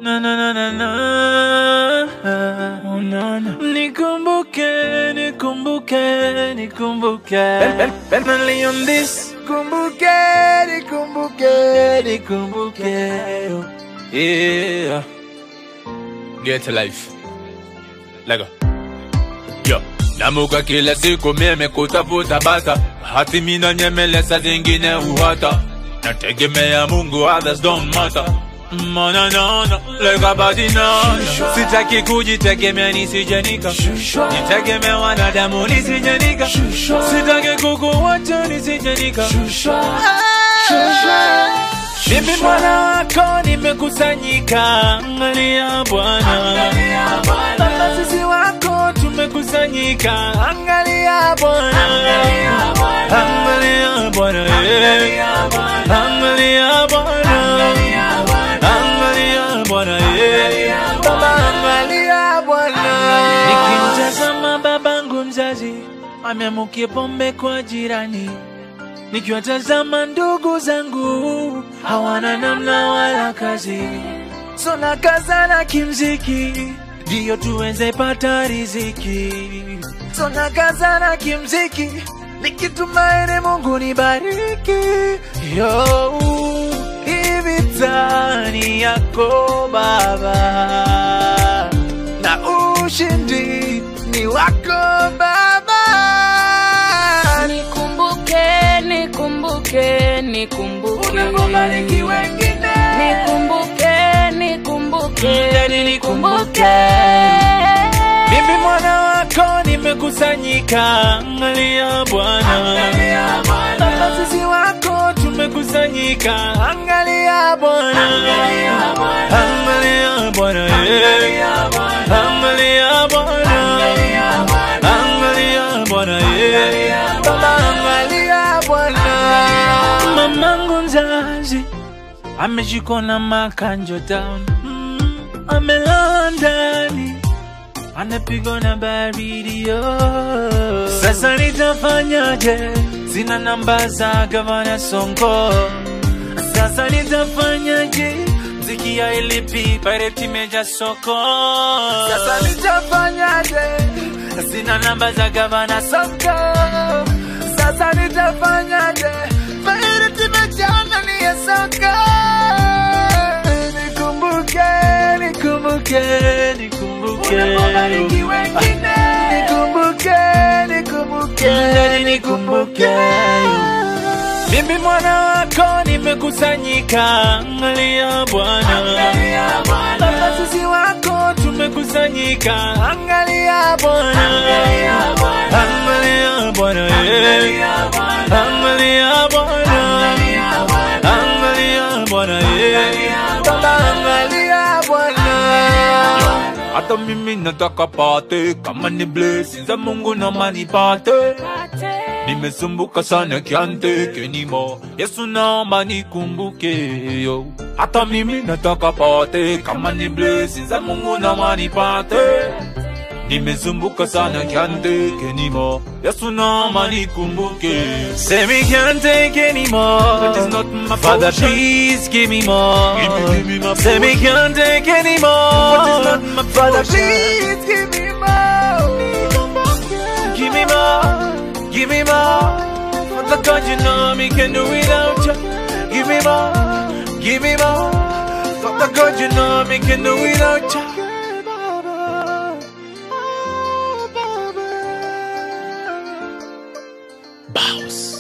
na na na na na oh, na, na. Nikumbuke, nikumbuke, nikumbuke Bentley on this Kumbuke, nikumbuke, nikumbuke Yeah Get life Lego Yo Namuka kila siku mimi kutafuta bata Hati mina nyemeleza zingine uhata Nategemea Mungu others don't matter Mana nana Lega badi nana Sitaki kujitegemea nisijenika Nitegemea wanadamu nisijenika Sitaki kukuwacha nisijenika mimi mwana wako nimekusanyika, angalia Bwana. Baba sisi wako tumekusanyika, angalia Bwana. Angalia Bwana, eh. angalia Bwana, angalia Bwana, eh. Baba angalia Bwana. Nikimtazama babangu mzazi ameamukia pombe kwa jirani nikiwatazama ndugu zangu hawana namna wala kazi, so nakazana kimziki ndiyo tuweze pata riziki, so nakazana kimziki nikitumaini Mungu nibariki. Yo, hivi tani yako Baba na ushindi ni wako Baba. Nikumbuke, nikumbuke, nikumbuke. Unapobariki wengine Nikumbuke, nikumbuke, Ndani nikumbuke. Mimi mwana wako nimekusanyika, angalia Bwana. Baba sisi wako tumekusanyika, angalia Bwana. Angalia Bwana, eh. angalia Bwana. Angalia Bwana, eh. Baba angalia Bwana. Mamangu mzazi ameshikwa na makanjo town, mm, amelala ndani anapigwa na baridi oh. Sasa nitafanyaje? Sina namba za gavana Sonko. Sasa nitafanyaje? Mziki ya ilipi pareti meja soko. Sasa nitafanyaje? Sina namba za gavana Sonko. Sasa nitafanyaje? Pareti meja ndani ya soko. Nikumbuke, nikumbuke, nikumbuke. Unapobariki wengine. Nikumbuke, nikumbuke, nikumbuke. Mimi mwana wako nimekusanyika, angalia Bwana. Baba sisi wako tumekusanyika, angalia Bwana. Angalia Bwana, eh. angalia Bwana. Angalia Bwana, eh. Baba angalia Bwana. Hata mimi nataka pate kama ni blessings za Mungu na manipate Nimesumbuka sana kiante kenimo Yesu naomba nikumbuke yo Hata mimi nataka pate kama ni blessings za Mungu na manipate Nimesumbuka sana can't take anymore Yesu naomba nikumbuke Say me can't take anymore But it's not my Father please give me more Give me, give me my Say me can't take anymore But it's not my Father please give me more Give me more Give me more Father God you know me can do without you Give me more Give me more Father God you know me can do without you Bows.